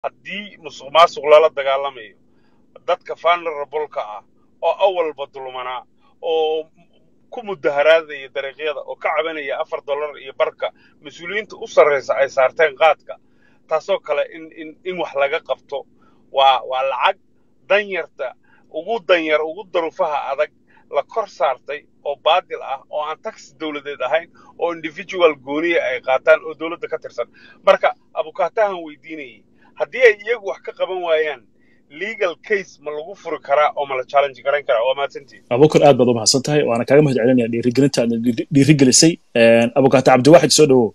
haddii musuq maasuq lala dagaalamayo dadka vulnerableka ah oo awalba dulmanaa oo ku mudaharaadaya dariiqyada oo ka cabanaya afar dollar iyo barka mas-uuliyiinta u sarraysa ay saarteen qaadka taasoo kale in in in wax laga qabto waa waa lacag danyarta ugu danyar ugu daruufaha adag la kor saartay oo baadil ah oo aan taxi dowladeed ahayn oo individual gooniya ay qaataan oo dowladda ka tirsan marka abukaatahan weydiinayay haddii ay iyagu wax ka qaban waayaan legal case ma lagu furi karaa oo ma la challenge garayn karaa waa mahadsantihin abukar aad baad u mahadsan tahay waana kaaga mahad celinaya dhiirigelinta aad dhiirigelisay abukaata cabdiwaxid soo dhowow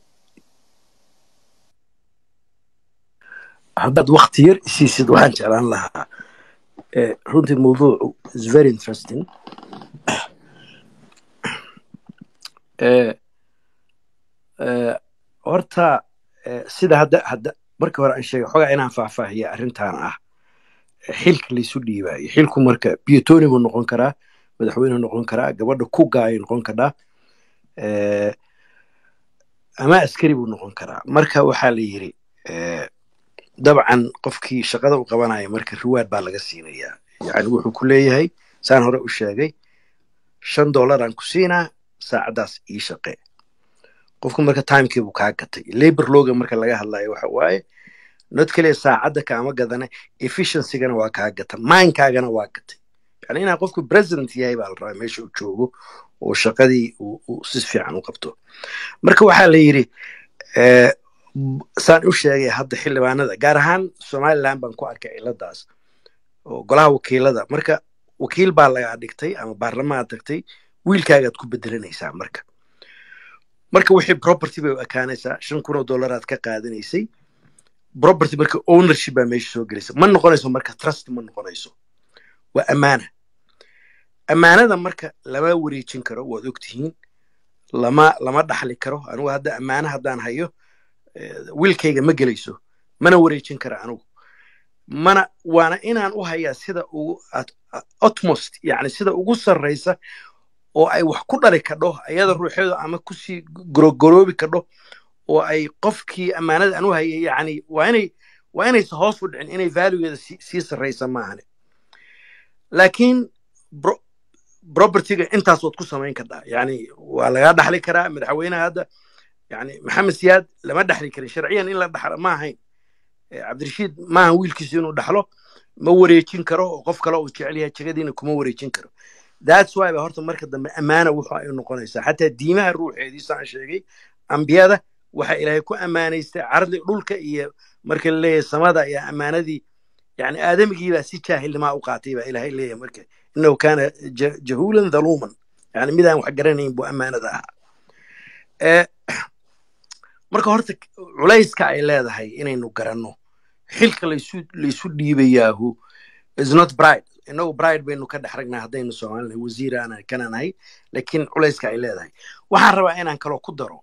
haddaad wakti yar isiisid waxaan jeclaan lahaa runtii mawduucu is very interesting horta sida hadda hadda markii hore aan sheegay xogaa inaan faahfaahiya arrintan ah xilka laysu dhiibaayo xilku marka biotoni buu noqon karaa madaxweyne noqon karaa gabadha kugaayay noqon karaa ama askari buu noqon karaa marka waxaa la yidhi dabcan qofkii shaqada u qabanaya marka riwaad baa laga siinayaa yani wuxuu ku leeyahay saan hore u sheegay shan dollaraan ku siinaa saacaddaas ii shaqee qofku marka timekii buu kaa gatay labor loga marka laga hadlayo waxa waaye not keliya saacadda kaama gadana efficiency-gana waa kaa gata mindkaagana waa gatay yani inaa qofku president yahay baa la rabaa meesha uu joogo oo shaqadii uu si fiican u qabto marka waxaa la yidhi saan u sheegay hadda xildhibaanada gaar ahaan somaliland baan ku arkay ciladaas oo golaha wakiilada marka wakiil baa lagaa dhigtay ama baarlamaad tagtay wiilkaagaad ku bedelanaysaa marka marka wixii property bay u ekaanaysaa shan kun oo dollaraad ka qaadanaysay property marka ownership baa meesha soo gelaysa ma noqonayso marka trust ma noqonayso waa ammaana ammaanada marka lama wareejin karo waad ogtihiin lama lama dhaxli karo anigu hadda ammaana haddaan hayo wiilkayga ma gelayso mana wareejin kara anigu mana waana inaan u hayaa sida ugu utmost yani sida ugu sarraysa oo ay wax ku dhali kadho ayada ruuxeedu ama kusii gorogoroobi kadho oo ay qofkii ammaanada aan u hayay yani waa inay waa inaysa hoos u dhicin inay valuegeeda sii sarraysa maahane laakiin propertyga intaas waad ku samayn kadhaa yani waa lagaa dhaxli karaa madaxweynaha hadda yani maxamed siyaad lama dhaxli karin sharciyan in la dhaxlo ma ahayn cabdirashiid maaha wiilkiisu inuu dhaxlo ma wareejin karo oo qof kale uu jecel yahay jegadiina kuma wareejin karo that's why ba horta marka dambe ammaana wuxu ay noqonaysaa xataa diimaha ruuxeedii saan sheegay ambiyada waxa ilaahay ku ammaanaystay cardi dhulka iyo marka la leeyahay samada ayaa ammaanadii yani aadamigii baa si jaahilnimaa u qaatay baa ilaahay leeyahay marka innahu kaana jahuulan dhaluuman yani midaan wax garanayn buu ammaanada ahaa marka horta culayska ay leedahay inaynu garanno xilka laysu laysu dhiibayaahu is not bride inagu bride baynu ka dhex ragnaa haddaynu soomaalinahay wasiiraan kana nahay laakiin culayska ay leedahay waxaan rabaa inaan kaloo ku daro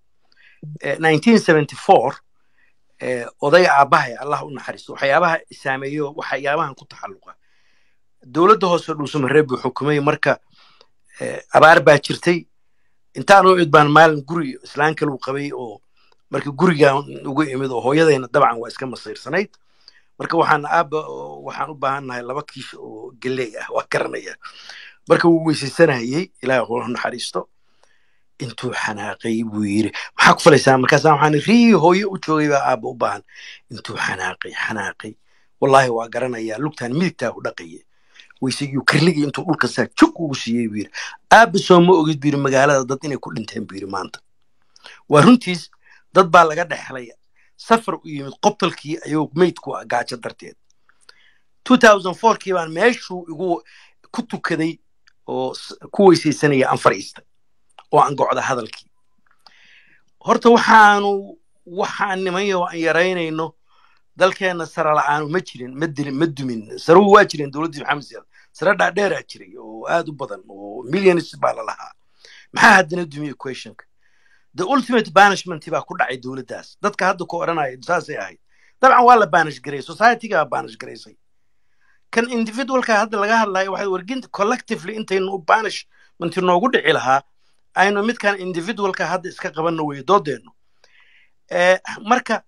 oday aabbahay allah u naxariisto waxyaabaha saameeyo waxyaabahan ku taxalluqa dowladda hoose dhuusamareeb buu xukumay marka abaar baa jirtay intaan u id baan maalin guri islaan kaluu qabay oo marka gurigaan ugu imid oo hooyadayna dabcan waa iska masiirsanayd marka waxaan aabba waxaan u baahan nahay laba kiish oo geley ah waa garanaya marka wuu weysaysanayey ilaah hula naxariisto intuu xanaaqay buu yiri maxaa ku falaysaa markaasa waxaan rii hooyo u joogay baa aabba u baahan intuu xanaaqay xanaaqay wallaahi waa garanayaa lugtaan midigtaa u dhaqaya weysegiyu kirligii intuu dhulka saa jug ugu siiyey buu yiri aabba soo ma ogid buu yiri magaalada dad inay ku dhinteen buu yiri maanta waa runtiis dad baa laga dhexlay safar u yimid qobtalkii ayuu meydku ah gaajo darteed kii baan meeshuu igu ku tukaday oo ku weysaysanaya aan fadhiistay oo aan gocda hadalkii horta waxaanu waxaan nimanyo aan yaraynayno dalkeenna sare la'aanu ma jirin ma dilin ma dumin saruhu waa jireen dowladdii maxamed siyaad sare dhaadheeraa jiray oo aad u badan oo millions baa la lahaa maxaa haddana dumiye equationka the ultimate banishment baa ku dhacay dowladdaas dadka hadda ku odhanaya saasay ahayd dabcan waa la banish gareeyay societyga baa banish gareysay kan individualka hadda laga hadlayo waxay warginta collectively intaynu banishment noogu dhici lahaa aynu midkan individualka hadda iska qabanno weye doodeenno marka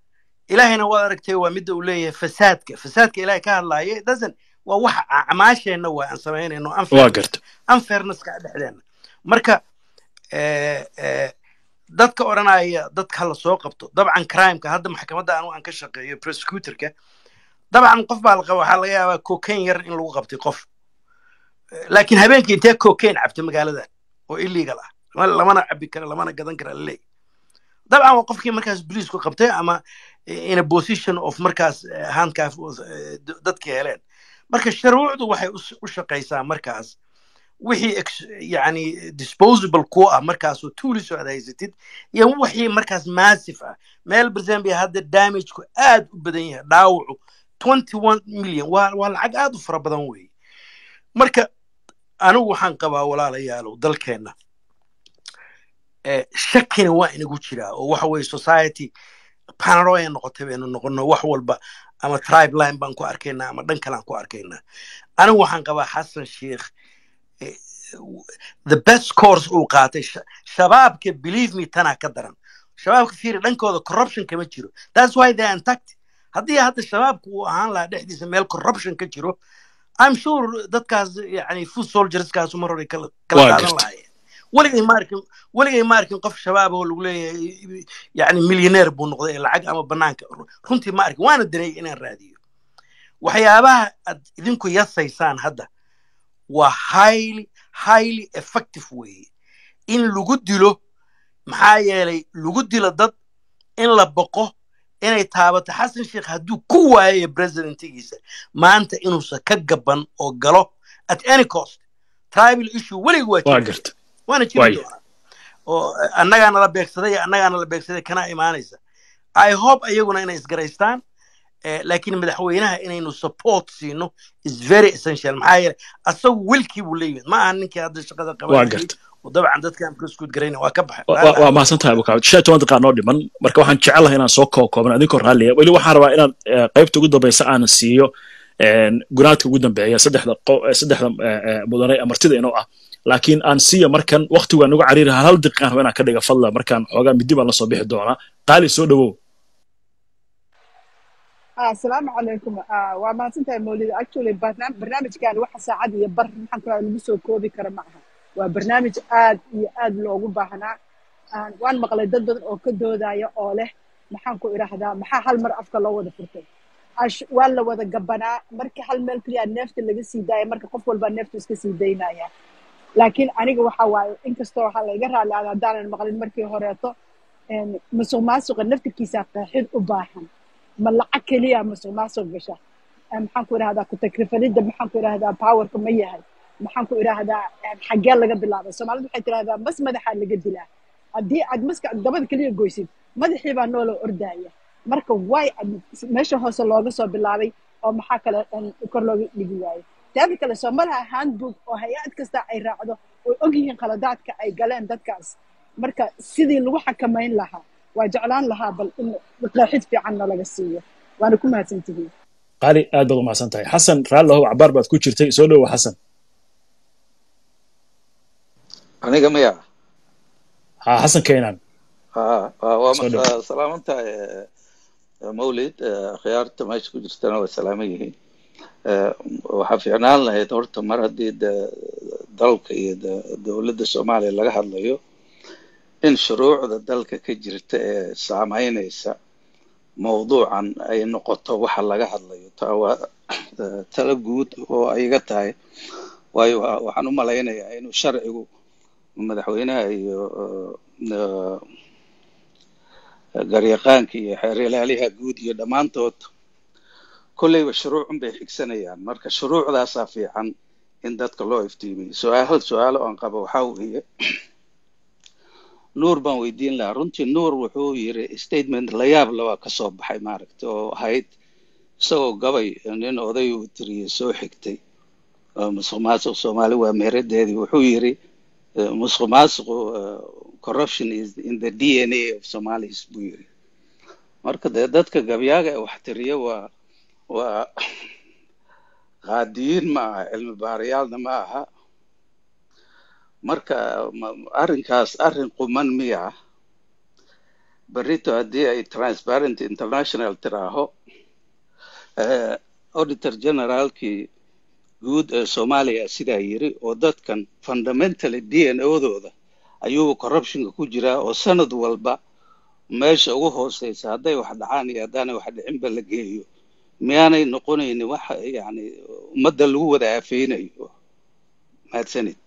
ilaahayna waad aragtay waa midda uu leeyahay fasaadka fasaadka ilahay ka hadlaaya dasan waa waxa acmaasheenna waa aan samaynayno waa unfair garta unfairnesska dhexdeena marka eh, eh, dadka odhanaya dadka hala soo qabto dabcan crimeka hadda maxkamadda anu aan ka shaqeeyo prosecutorka dabcan qof baa laqa waxaa laga yaabaa cocaine yar in lagu qabtay qof Eh, laakiin habeenkii intee cocaine cabta magaaladan oo illegal ah Lama- lamana cabi karo lamana gadan kara laleeyahy dabcan waa qofkii markaas boliisku qabtay ama in a position of markaas eh, handcuff eh, d- dadkii heleen marka shuruucdu waxay u s- u shaqaysaa markaas wixii ex- yani disposable ku ah markaasoo tools oo aad haysatid iyo wixii markaas massive ah meel barzambia hadda damageku aad u badan yahay dhaawacu 21 million waa waa lacag aad u fara badan weeye marka anigu waxaan qabaa walaalayaalow dalkeenna eh, shakina waa inagu jiraa oo waxa weye society panaroya noqotay baynu noqono wax walba ama tribe line baan ku arkaynaa ama dhan kalaan ku arkaynaa anigu waxaan qabaa xasan sheikh eh, the best course uu qaatay sha- shabaabka believe me tanaa ka daran shabaabka fiiri dhankooda corruption kama jiro that's why they are intact haddii hadda shabaabku uu ahaan lahaa dhexdiisa meel corruption ka jiro i'm sure dadkaas yani food soldierskaasu mar hore kala kala waa qaadan garta lahaayeen weligay ma arkin weligay ma arkin qof shabaab oo lagu leeyahay yani milyaneer buu noqday ee lacag ama banaanka runtii ma arkin waana daneeyay inaan raadiyo waxyaabaha aad idinku yasaysaan hadda waa highly highly effective weeye in lagu dilo maxaa yeelay lagu dilo dad in la boqo inay taabato xasan sheikh hadduu ku waayayo presidentigiisa maanta inuusan ka gaban oo galo at any cost tribal issue weliga waa waa jiri garta waana jiri waaya doonaa oo annagaana la beegsaday annagaana la beegsaday kana imaanaysa i hope ayaguna inay isgaraystaan eh, laakiin madaxweynaha inaynu support siino is very essential maxaa yeelay asagu wilkii buu leeyihin ma aha ninkii hadda shaqada waa qabanayay garta oo dabcan dadkaan prosecute garayna waa ka baxay Wa- raalli wa- waa ah mahadsan tahay abukaab shan iyo toban daqiiqa noo dhiman marka waxaan jecelahay inaan soo koo kooban adinkoo raalliya weli waxaan rabaa inaan eh, qaybta ugu dambeysa aan siiyo een, gunaadka ugu dambeeya saddexda qo- eh, saddexda eh, eh, mudane ee martida inoo ah laakiin aan siiya markan waqtigu aan ugu cariiri hal hal daqiiqaan raba inaan ka dhiga fadla markaan xoogaa midi baan la soo bixi doonaa qaali soo dhawow Ah, asalaamu calaykum Ah, waa mahadsantahay mawlid actually barnaam- barnaamijkan waxa saacad iyo bar maxaan ku lagu soo koobi kara ma aha waa barnaamij aad iyo aad loogu baahnaa Ah, waan maqlay dad badan oo ka doodaya oo leh maxaan ku idhaahdaa maxaa hal mar afka loo wada furtay Ash- waa la wada gabanaa marka hal meel keliya neefta laga sii daaya marka qof walba neeftu iska sii daynaya laakiin aniga waxa waaye inkastoo waxaa layga raali aada haddaanan maqlin markii horeeto een, musuq maasuqa naftirkiisa qeexid u baahan ma lacag keliya musuq maasuq gasha Eh, maxaan ku idhahdaa ku-takrifalidda maxaan ku idhahdaa powerka ma yahay maxaan ku idhahdaa eh, xaggee laga bilaabay soomaalidu waxay tidhahdaa mas madaxaa laga dilaa haddii aad maska dabada keliya goysid madaxii baa nooloo ordaya marka way meesha hoose looga soo bilaabay oo maxaa kale een, kor looga dhigi waayo teeda kale soo malaha handbook oo hay-ad kasta ay raacdo oo ogyihiin khaladaadka ay galeen dadkaas marka sidii lagu xakamayn lahaa waa jeclaan lahaa bal in qeexid fiicanna laga siiyo waana ku mahadsantihiin qaali aad baad u mahadsan tahay xasan raallihow cabaar baad ku jirtay soo dhawow xasan aniga maya ha xasan keenan Ah, ah, waa soo mas- dhawow ah, salaamantahay eh, eh, mawlid eh, khiyaarta meesha ku jirtana waa salaaman yihiin Eh, waxaa fiicnaan lahayd horta mar haddii de- dalka iyo de- dowladda soomaaliya laga hadlayo in shuruucda dalka ka jirta ee saameynaysa mawduucan ay noqoto waxa laga hadlayo taa waa eh, talo guud oo ay iga tahay waayo wa- waxaan u malaynayaa inuu sharcigu madaxweynaha iyo eh, garyaqaanka iyo xeer ilaaliyaha guud iyo dhammaantood kolleyba shuruucun bay xigsanayaan marka shuruucdaasaa fiican in dadka loo iftiimiyo su-aal hal su-aalo aan qabo waxaa weeye nuur baan weydiin lahaa runtii nuur wuxuu yiri statement la yaab labaa ka soo baxay maaragta oo ahayd isagoo gabay nin oday uu tiriyey soo xigtay oo musuq maasuq soomaali waa meeradeedii wuxuu yiri eh, musuq maasuqu eh, corruption is in the dna of somalis buu yiri marka dee dadka gabyaaga ee wax tiriya waa waa qaadiyiin ma aha cilmi baarayaalna ma aha marka ma- arrinkaas arrin quman miya berrito haddii ay transparent international tiraaho eh, auditor generaalkii guud ee soomaaliya sidaa yiri oo dadkan fundamentally d n odooda ayuu corruptionka ku jiraa oo sanad walba meesha ugu hooseysa hadday wax dhacaan iyo haddaanay wax dhicinba la geeyo miyaanay noqonaynin wax yani ummadda lagu wada aafeynayo mahadsanid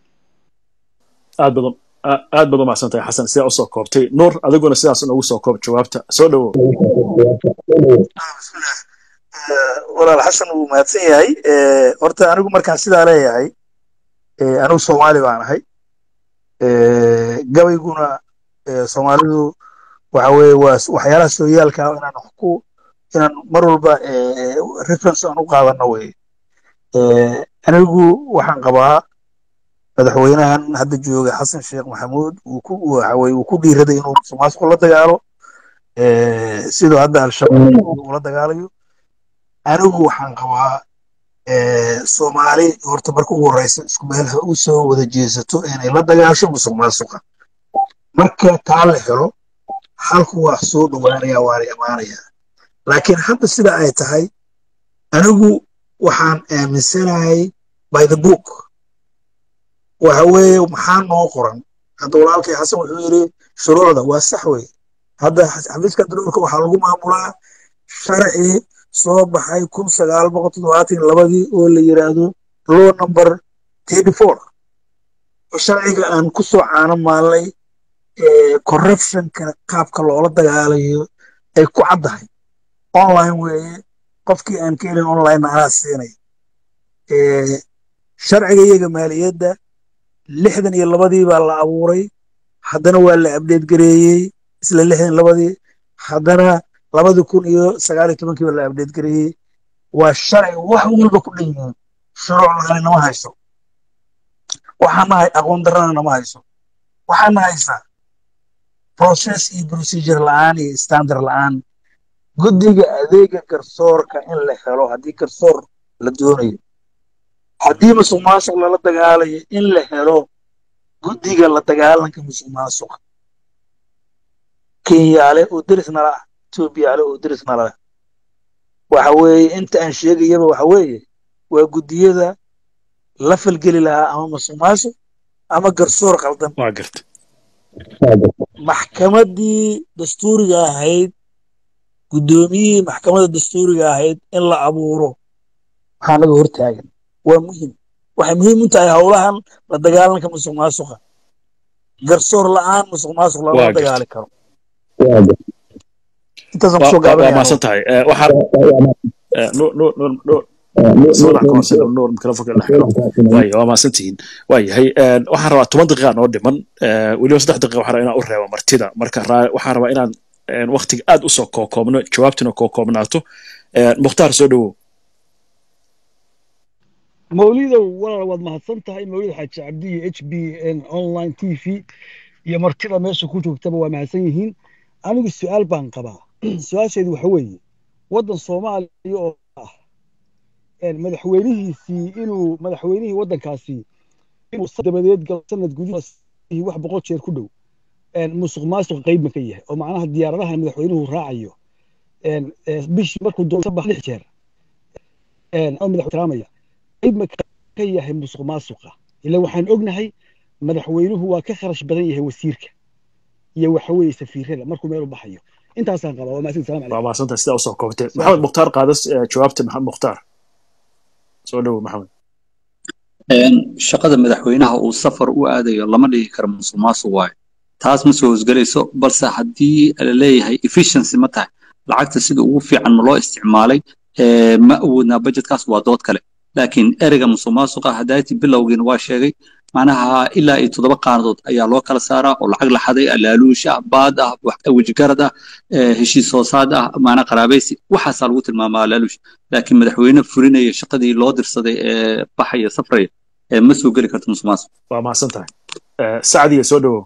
aad badan aa- aad baad umahadsan tahay xasan sidaa usoo koobtay nuur adiguna sidaas noogu soo koob jawaabta soo dhowow bismillah Eh, walaal xasan wuu mahadsan yahay Eh, horta anigu markaan sidaa leeyahay eh, anigu soomaali baan ahay Eh, gabayguna eh, soomaalidu waxa weeye waa s- waxyaalaha sooyaalka ah inaan wax ku inaan mar walba eh, reference aan u qaadano weye Eh, anigu waxaan qabaa madaxweynahan hadda jooga xasan sheekh maxamuud uu ku waxa weye uu ku dhiiraday inuu musuqmaasuqa la dagaalo Eh, sidoo hadda al-shabaab ula dagaalayo anigu waxaan qabaa eh, soomaali horta marka ugu horeysa isku meel ha u soo wada jeesato inay la dagaasho musuq maasuqa marka taa la helo halku waa soo dhowaanaya waana imaanaya laakiin hadda sida ay tahay anigu waxaan aaminsanahay by the book waxa weeye maxaa noo qoran hadda walaalkay xasan wuxuu yidhi shuruucda waa sax wey hadda xafiiska daruurka waxaa lagu maamulaa sharci soo baxay kun sagaal boqol toddobaatan iyo labadii oo la yiraahdo law number thirty four oo sharciga aan ku soo caano maalnay corruptionka qaabka loola dagaalayo ay ku caddahay online weeye qofkii aan ka helin online anaa siinay Eh, sharciga iyaga maaliyadda lixdan iyo labadii baa la abuuray haddana waa la abdeed gareeyey isla lixdan iyo labadii haddana labadi kun iyo sagaal iyo tobankii baa la abdeed gareeyey waa sharci wax walba ku dhan yihiin shuruuc lahaani nama hayso waxaana hay aqoon darrana nama hayso waxaana haysaa process iyo procedure la'aan iyo standard la'aan guddiga adeega garsoorka in la helo haddii garsoor la doonayo haddii musuq maasuq lala dagaalayo in la helo guddiga la dagaalanka musuq maasuqa kenyaale oo deris nala ah etoobiyaale oo deris nala ah waxa weeye inta aan sheegayaba waxa weeye waa guddiyada la falgeli lahaa ama musuq maasuq ama garsoor qaldan waa garta maxkamaddii dastuuriga ahayd guddoomiyihii maxkamadda dastuuriga ahayd in la abuuro waxaa naga hortaagan waa muhiim waxay muhiim u tahay howlahan la dagaalanka musuq maasuqa garsoor la'aan musuq maasuq lama waa garta dagaali karo intaasaan waa kusoo waa- waa gaabanaya mahadsan tahay Eh, waxaa eh, nuur nuur nuur nuur sawiraan ka hoose nuur mikrofonka la xiro waayo waa mahadsan tihiin waayahay Eh, waxaan rabaa toban daqiiqa noo dhiman Eh, weliba saddex daqiiqa waxaan rabaa inaan u reebo martida marka raa- waxaan rabaa inaan eh, waqtiga aad usoo kookoobno jawaabtina kookoobnaato Eh, mukhtaar soo dhowow mawlidow walaal waad mahadsan tahay mawlid xaaji cabdi iyo h b n online t v iyo martida meesha ku joogtaba waa mahadsan yihiin anigu su-aal baan qabaa su-aasheedu waxa weeye waddan soomaaliya oo ah een, madaxweynihiisii inuu madaxweynihii waddankaasi inuu dabadeed galo sanad gudihiisa wax boqol jeer ku dhow een, musuq maasuq qayb ma ka yahay oo macnaha diyaaradaha madaxweynuhu raacayo een, ee, bishii markuu doonto bax lix jeer een, oo madax ixtiraamaya qayb ma ka yahay musuq maasuqa ila waxaan ognahay madaxweynuhu waa ka kharash badan yahay wasiirka iyo waxa weeye safiirada markuu meel u baxayo intaasaan qabaa waa mahadsan salaam waa calaykum mahadsan tahay sidaa usoo koobtay su-aal maxamed kale mukhtaar qaadas eh, jawaabta maxamed mukhtaar soo dhowow maxamed Een, shaqada madaxweynaha uu safar u aadayo lama dhihi karo musuq maasuq waayo taas ma soo hosgelayso balse haddii la leeyahay efficiency ma tahay lacagta sida ugu fiican ma loo isticmaalay ee, ma awoodnaa budgetkaas waa dood kale laakiin ereyga musuq maasuqa hadaati bilowgiina waa sheegay macnaha ilaa iyo toddoba qaanadood ayaa loo kala saaraa oo lacag la xaday alaaluush ah baad ah wax- wejigarad ah ee, heshiis hoosaad ah macnaha qaraabaysi waxaasaa lagu tilmaamaa alaaluush laakiin madaxweyne fulinaya shaqadii loo dirsaday ee baxaya safraya ee ma soo geli karto musuq maasuq waa mahadsan tahay Eh, sacdiya soo dhowow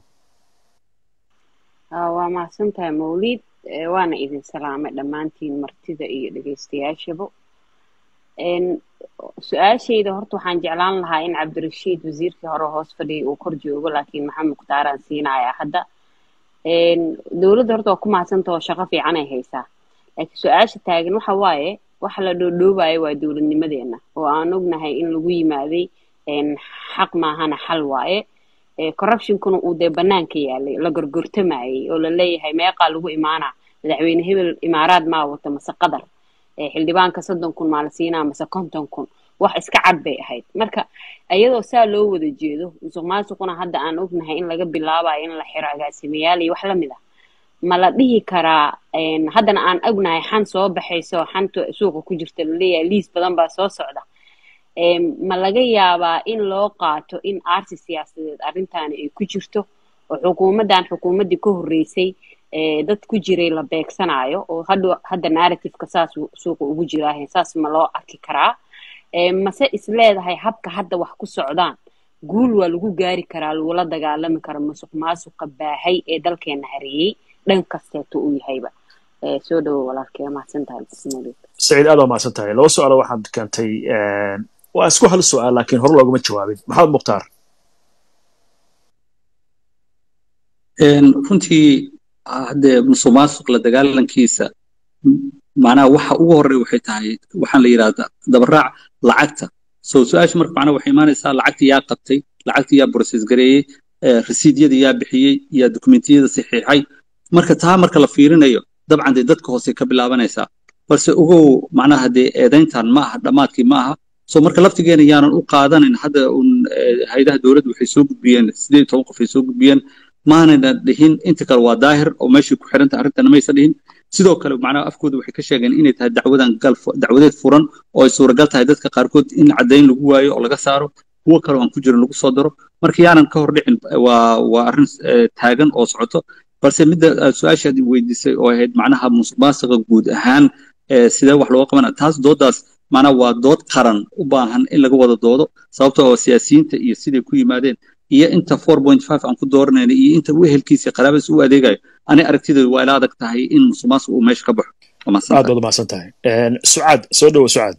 Ah, waa mahadsantahay mawliid Eh, waana idin salaamay dhammaantiin martida iyo dhegeystayaashaba Een, su-aashayda horta waxaan jeclaan lahaa in cabdirashiid wasiirkii hore hoos fadhiyay uu kor joogo laakiin maxamed mukhtaaraan siinayaa hadda dowladda horta waa ku mahadsanta oo shaqo fiican ay haysaa laakiin su-aasha taagan waxa waaye waxa la dhoodhoobayo waa dowladnimadeena oo aan ognahay in lagu yimaaday xaq maahana xal waaye corruptionkuna uu dee banaanka yaalay la gorgortamayay oo la leeyahay meeqaa lagu imaanaa madaxweyne hebel imaaraad maa wata mase qadar xildhibaanka soddon kun maa la siinaa mase konton kun wax iska cad bay ahayd marka iyadoo saa loo wada jeedo musuq maasuquna hadda aan ognahay in laga bilaabayo in la xiro agaasimayaal iyo wax lamid ah ma la dhihi karaa haddana aan ognahay xan soo baxayso xanta suuqa ku jirta laleeyahay liis badan baa soo socda ma laga yaabaa in loo qaato in aarsi siyaasadeed arrintaani ay ku jirto oo xukuumaddan xukuumaddii ka horreysay dad ku jiray la beegsanayo oo hadda hadda narrativeka saas suuqa ugu jiraahe saas ma loo arki karaa mase is leedahay habka hadda wax ku socdaan guul waa lagu gaari karaa lagula dagaalami karo musuq maasuqa baahay ee dalkeena hareeyey dhan kasteeto uu yahayba soo dhawo walaalkee mahadsan tahay saciid aad waa mahadsan tahay laba su-aalo waxaad keentay waa isku hal su-aal laakiin hore looguma jawaabin maxamed mukhtaar runtii haddee musuq maasuq la dagaalankiisa macnaha waxa ugu horreya waxay tahay waxaan la yidhahdaa dabaraac lacagta so su-aasha marka macnaha waxay imaanaysaa lacagta yaa qabtay lacagta yaa process gareeyey rasiidyada yaa bixiyey yaa dokumentiyada saxiixay marka taa marka la fiirinayo dabcan dee dadka hoose ka bilaabanaysaa balse ogow macnaha dee eedayntan ma aha dhammaadkii ma aha so marka laftigeena yaanan u qaadanin hadda un haydaha dowladda waxay soo gudbiyeen sideed toban qof ay soo gudbiyeen maanayna dhihin inta kale waa daahir oo meeshay ku xiranta arrintana maysa dhihin sidoo kale macnaha afkooda waxay ka sheegeen inay tahay dacwadan gal dacwadeed furan oo ay suuragal tahay dadka qaarkood in caddayn lagu waayo oo laga saaro kuwo kale aan ku jirin lagu soo daro marka yaanan ka hor dhicin waa waa arrin taagan oo socoto balse midda su-aashaad weydiisay oo ahayd macnaha musuq maasuqa guud ahaan sidee wax looga qabana taas doodaas macnaha waa dood qaran u baahan in laga wada doodo sababta oo siyaasiyiinta iyo siday ku yimaadeen iyo inta four point five aan ku dooranayna iyo inta wehelkiisa qaraabadiis u adeegayo ani aragtideedu waa ila adag tahay in musuq maasuq uu meesha ka baxo aad baad umahadsan tahay sucaad soo dhowo sucaad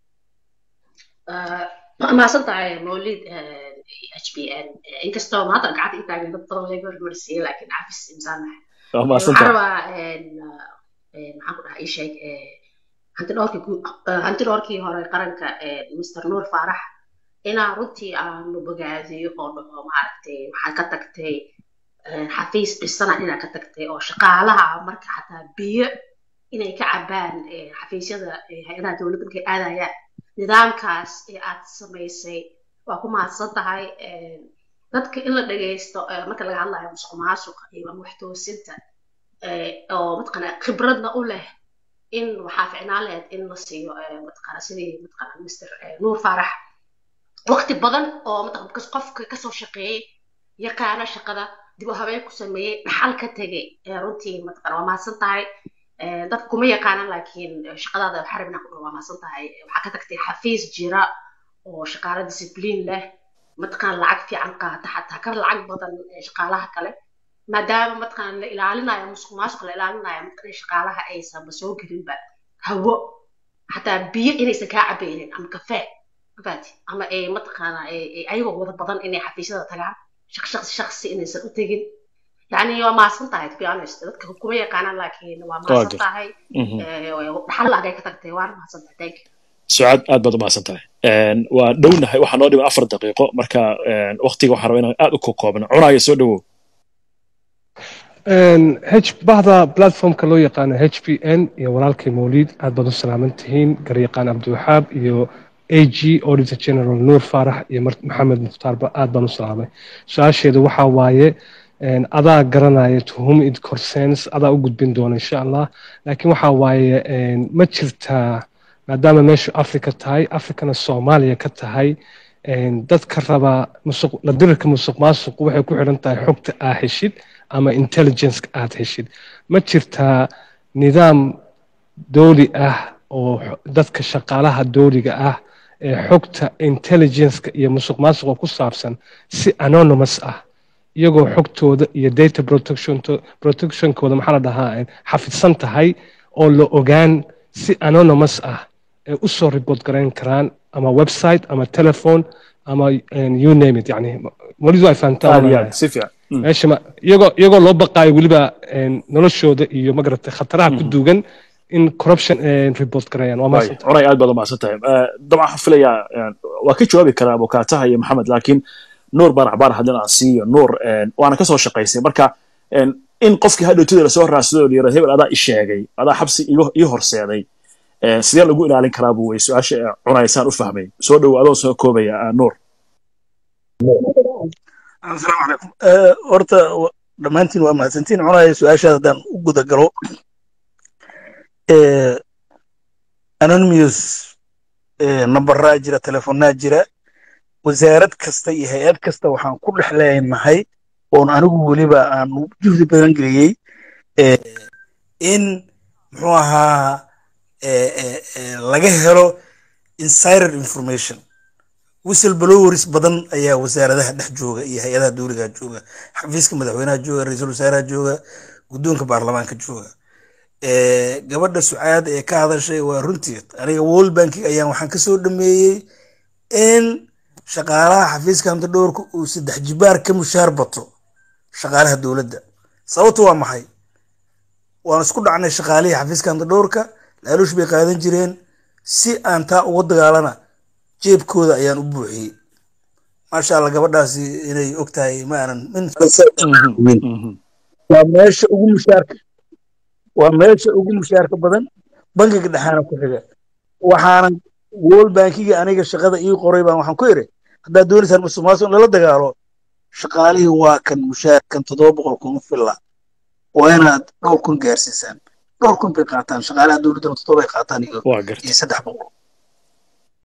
mahadsan tahay mawlid h b n inkastoo maanta gacanta i taagan dad badan laga hormarsiiyey laakiin cafis imsaanahay waxaan rabaa maxaan ku dhahaa ii sheeg hantidhoorkii hantidhoorkii hore qaranka mr nuur faarax inaan runtii aanu bogaadiyo oo dhaho maaragtay waxaad ka tagtay xafiis dhisana inaad ka tagtay oo shaqaalaha marka xataa biyo inay ka cabaan xafiisyada hay-adaha dowladda markay aadayaan nidaamkaas ee aad samaysay waa ku mahadsan tahay dadka in la dhagaysto marka laga hadlayo musuq maasuqa iyo wax toosinta oo mataqana khibradna u leh in waxaa ficnaan lahayd in la siiyo mataqana sidii mataqana mr nuur faarax waqti badan oo mataqana qofka kasoo shaqeeyey yaqaana shaqada dib u habeen ku sameeyey dhaxal ka tegay runtii mataqana waa mahadsan tahay dadka kuma yaqaanan laakiin shaqadaada waxaa rabnaa ku waa mahadsan tahay waxaa ka tagtay xafiis jira oo shaqaale discipliin leh mataqana lacag fiican qaata xataa ka lacag badan shaqaalaha kale maadaama mataqana la ilaalinayo musuq maasuq la ilaalinayo mataqana shaqaalaha aysanba soo gelinba hawo xataa biyo inaysan kaa cabaynin ama kafee mafaati ama ay mataqana ayagoo wada badan inay xafiisyada tagaan shaqsi shaqsi inaysan u tegin يعني waa mahadsan tahay to be honest dadka kuma yaqaanaan laakiin waa mahadsan tahay dhaxal agay ka tagtay waana mahadsan tahay thank you sucaad aad baad u mahadsan tahay waa dhownahay waxaa noo dhiman afar daqiiqo marka waktiga waxaan rabaa inaan aad u kokoobno cunaayo soo dhowow h bahda platformka loo yaqaano h p n iyo walaalkay mawliid aad baad u salaaman tihiin garyaqaan cabdiwaxaab iyo a g auditor general nuur faarax iyo maxamed mukhtaarba aad baan u salaamay su-aasheedu waxaa waaye adaa garanaya to whom it concerns adaa u gudbin doona insha allah laakiin waxa waaye ma jirtaa maadaama meeshu africa tahay africana soomaaliya ka tahay dadka raba musuq la dirirka musuq maasuq waxay ku xidhan tahay xogta aa heshid ama intelligenceka aad heshid ma jirtaa nidaam dooli ah oo dadka shaqaalaha dooliga ah ee xogta intelligenceka iyo musuq maasuqa ku saabsan si anonymous ah iyagoo xogtooda iyo data protectionkooda maxaa la dhahaa xafidsan tahay oo la ogaan si anonymous ah ay u soo report garayn karaan ama website ama telephone ama you name it yani walidu ay fahantaan si fiican meesha ma iyagoo iyagoo loo baqaayo weliba noloshooda iyo magarata khataraha ku duugan in corruption report gareeyaan waa mahadsan cunay aad baad u mahadsan tahay dabcan waxaan filayaa waa ka jawaabi karaa abukaataha iyo maxamed laakiin nuur baan axbaar haddin aan siiyo nuur waana kasoo shaqaysay marka in qofkii hadhowtida lasoo raadsado oo layirahdo hebel adaa i sheegay adaa xabsi ii horseeday sidee lagu ilaalin karaa buu wey su-aasha cunaysaan u fahmay soo dhowo adoo soo koobaya nuur asalaamu calaykum horta dhammaantiin waa mahadsantiin cunaya su-aashaas haddaan u guda galo anonymous nambaraa jira telefonaa jira wasaarad kasta iyo hay-ad kasta waxaan ku dhex leenahay oon anigu weliba aan juhdi badan geliyey in muxuu ahaa laga helo insider information whistle blowers badan ayaa wasaaradaha dhex jooga iyo hay-adaha dowliga jooga xafiiska madaxweynaha jooga ra-iisul wasaaraha jooga guddoonka baarlamaanka jooga gabadha sucaad ee ka hadashay waa runtii aniga world banking ayaan waxaan kasoo dhameeyey in shaqaalaha xafiiska hamta dhowrka uu saddex jibaar ka mushaar bato shaqaalaha dowladda sababtu waa maxay waan isku dhacnay shaqaalihii xafiiska hamta dhowrka laaluush bay qaadan jireen si aan taa uga dagaalana jeebkooda ayaan u buuxiyey maasha allah gabadhaasi inay og tahay ma aanan waa meesha ugu mushaarka waa meesha ugu mushaarka badan bankiga dhexaana ku xiga waxaanan world bankiga aniga shaqada ii qoray baan waxaan ku iri haddaad doonaysaan musuqmaasuq in lala dagaalo shaqaalihii waa kan mushaarkan toddoba boqol kuma filla waa inaad dhowr kun gaarsiisaan dhowr kun bay qaataan shaqaalaha dowladdana toddoba ay qaataan iyo iyo saddex boqol